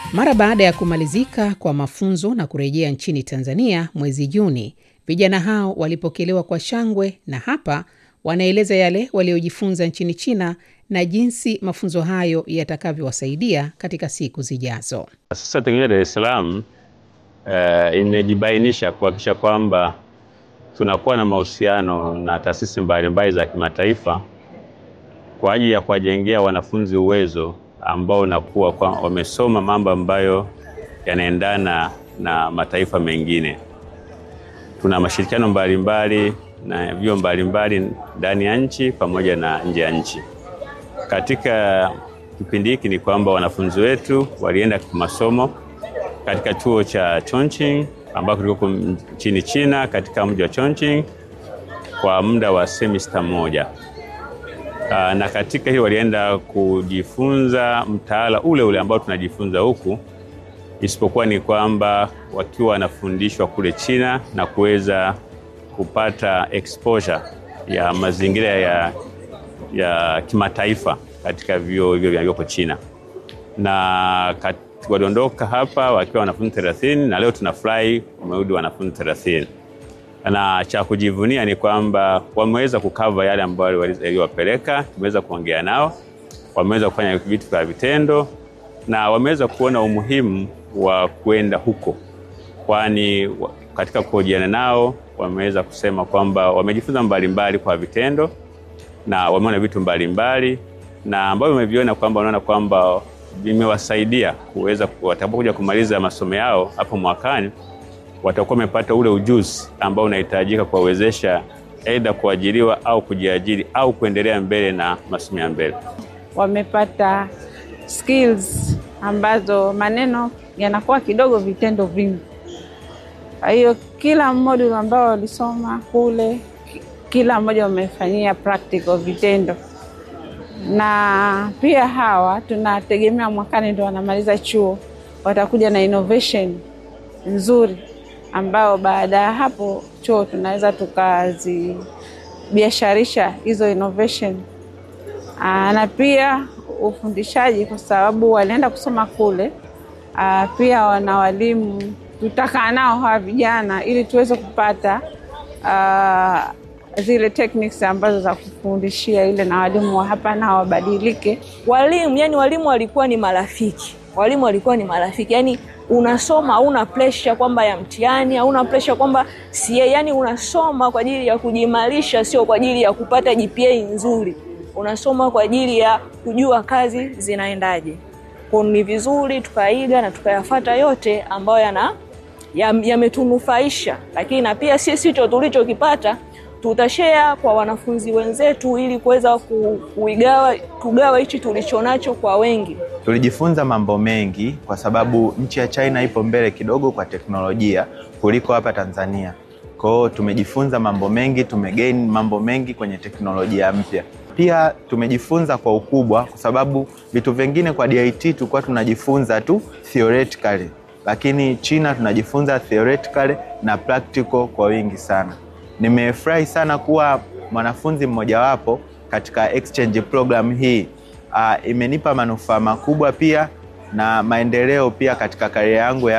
Mara baada ya kumalizika kwa mafunzo na kurejea nchini Tanzania mwezi Juni, vijana hao walipokelewa kwa shangwe na hapa wanaeleza yale waliojifunza nchini China na jinsi mafunzo hayo yatakavyowasaidia katika siku zijazo. Sasa Teknolojia Dar es Salaam uh, imejibainisha kuhakikisha kwamba tunakuwa na mahusiano na taasisi mbalimbali za kimataifa kwa ajili ya kuwajengea wanafunzi uwezo ambao unakuwa kwa wamesoma mambo ambayo yanaendana na mataifa mengine. Tuna mashirikiano mbalimbali na vyuo mbalimbali ndani ya nchi pamoja na nje ya nchi. Katika kipindi hiki ni kwamba wanafunzi wetu walienda kwa masomo katika chuo cha Chongqing ambako kiko nchini China katika mji wa Chongqing kwa muda wa semester moja. Aa, na katika hiyo walienda kujifunza mtaala ule ule ambao tunajifunza huku, isipokuwa ni kwamba wakiwa wanafundishwa kule China na kuweza kupata exposure ya mazingira ya, ya kimataifa katika vyuo hivyo vilivyoko China na kat, waliondoka hapa wakiwa wanafunzi 30 na leo tunafurahi wamerudi wanafunzi 30 na cha kujivunia ni kwamba wameweza kukava yale ambayo yaliwapeleka. Tumeweza kuongea nao, wameweza kufanya vitu vya vitendo na wameweza kuona umuhimu wa kwenda huko, kwani katika kuhojiana nao wameweza kusema kwamba wamejifunza mbalimbali kwa vitendo na wameona vitu mbalimbali na ambavyo wameviona kwamba wanaona kwamba vimewasaidia kuweza watakapokuja kumaliza masomo yao hapo mwakani watakuwa wamepata ule ujuzi ambao unahitajika kuwawezesha aidha kuajiriwa au kujiajiri au kuendelea mbele na masomo ya mbele. Wamepata skills ambazo maneno yanakuwa kidogo, vitendo vingi. Kwa hiyo kila module ambao walisoma kule, kila mmoja wamefanyia practical, vitendo na pia hawa tunategemea mwakani ndo wanamaliza chuo, watakuja na innovation nzuri ambao baada ya hapo chuo tunaweza tukazibiasharisha hizo innovation. Aa, na pia ufundishaji kwa sababu walienda kusoma kule. Aa, pia wana walimu tutakaa nao hawa vijana ili tuweze kupata aa, zile techniques ambazo za kufundishia ile, na walimu wa hapa nao wabadilike. Walimu yani, walimu walikuwa ni marafiki, walimu walikuwa ni marafiki yani unasoma hauna pressure kwamba ya mtihani, hauna pressure kwamba si, yani unasoma kwa ajili ya kujimarisha, sio kwa ajili ya kupata GPA nzuri. Unasoma kwa ajili ya kujua kazi zinaendaje. Kwa ni vizuri tukaiga na tukayafata yote ambayo yana yametunufaisha, lakini na pia sisi hicho tulichokipata tutashare kwa wanafunzi wenzetu ili kuweza kuigawa kugawa hichi tulichonacho kwa wengi. Tulijifunza mambo mengi kwa sababu nchi ya China ipo mbele kidogo kwa teknolojia kuliko hapa Tanzania. Kwa hiyo tumejifunza mambo mengi, tumegain mambo mengi kwenye teknolojia mpya. Pia tumejifunza kwa ukubwa, kwa sababu vitu vingine kwa DIT tulikuwa tunajifunza tu theoretically, lakini China tunajifunza theoretically na practical kwa wingi sana. Nimefurahi sana kuwa mwanafunzi mmojawapo katika exchange program hii. Uh, imenipa manufaa makubwa pia na maendeleo pia katika karia yangu ya